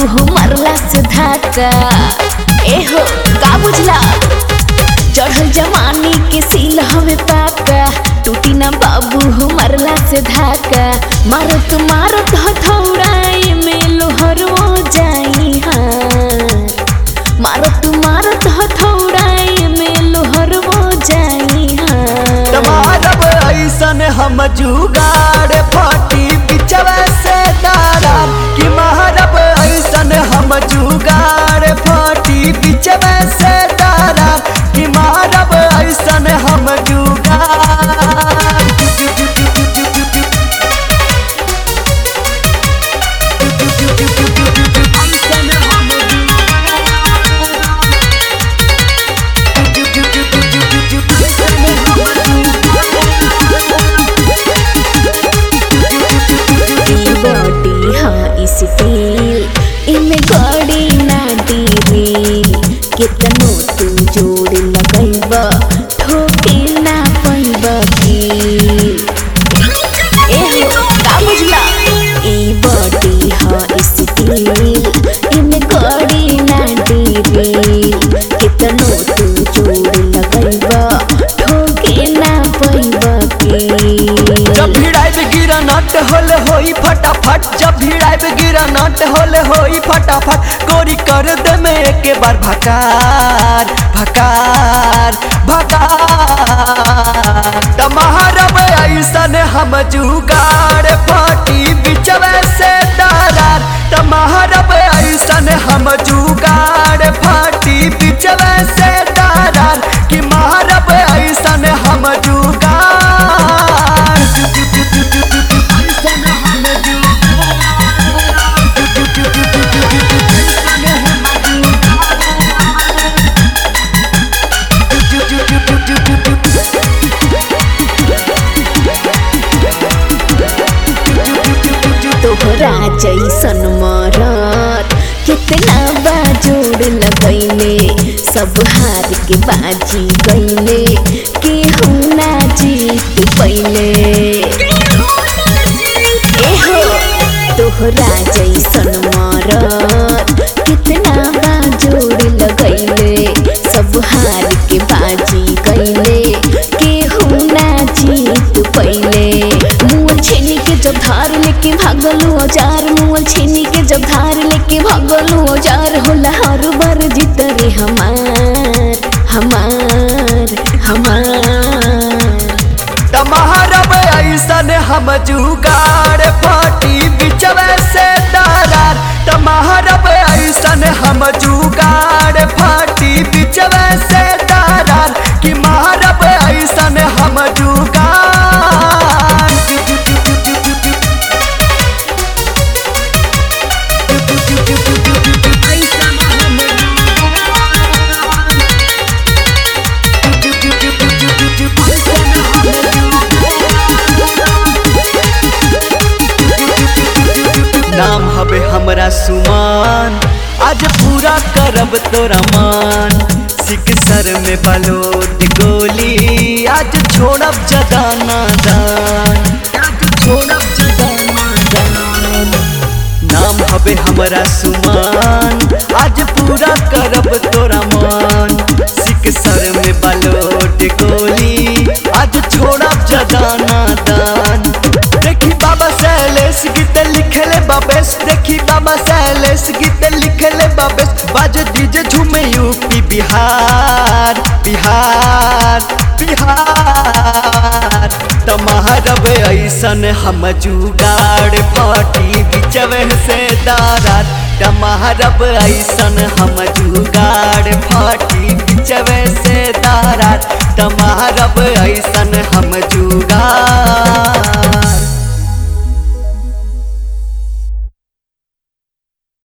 हो मरला से धाका एहो का बुझला चढ़ल जवानी के सील हमें पाका टूटी ना बाबू हो मरला से धाका मारत मारत हथौड़ाए में लोहर हो जाई हार मारत मारत हथौड़ाए में लोहर हो जाई हार मारब ऐसन हम जुगाड़ फटी बिचवा से दारा कि मारब ऐसन हम जुगाड़ फटी बिचवा से दारा कि मारब ऐसन हम ई बॉडी हाँ स्टील इमे गड़ी ना डीरी कितनो तू जोड़ लगैब ठोके ना पैब की एहो का बुझला ई बॉडी हाँ स्टील इमे गड़ी ना डीरी कितनो तू जोड़ लगैब ठोके ना पैब की जब भिड़ाइब गिरा नट होले होई फटाफट जब भिड़ाइब गिरा नट होले होई फटाफट गोरी कर दे में एक बार भकार भकार भकार तमहरब ऐसन हम जुगाड़ फटी बिचवे से दारार तमहरब ऐसन हम जुगाड़ फटी बिचवे से दारार कि महरब ऐसन हम जुगाड़ तोहरा जैसन मरत कितना बाजोड़ लगैले सब हार के बाजी गैले केहू ना जीत पहिले एहो तोहरा जैसन मरत कितना बाजोड़ लगैले सब हार के बाजी गैले केहू ना जीत पहिले मुँह छेनी के जब धार लेके भागलू औजार मुँह छेनी के जब धार लेके भागलू औजार होला हर बार जीत रे हमार हमार हमार तमहरब ऐसन हम जुगाड़ फटी बिचवे से दारार तमहरब ऐसन हम जुगाड़ फटी बिचवे से दारार कि महरब ऐसन हम नाम हवे हमरा सुमान आज पूरा करब तोरा मान सिक सर में बलोद गोली आज छोड़ब जदाना दान आज छोड़ब जदाना दान नाम हवे हमरा सुमान आज पूरा करब तोरा मान सिक सर में बलोट गोली आज छोड़ब जदाना दान देखी बाबा सैलेश गीत लिखले बाबेस देखी बाबा सैलेश गीत लिखले बाबेस बाज डीजे झूमे यूपी बिहार बिहार बिहार तमहरब ऐसन हम जुगाड़ फटी बिचवे से दारार तमहरब ऐसन हम जुगाड़ फटी बिचवे से दारार तमहरब ऐसन हम जु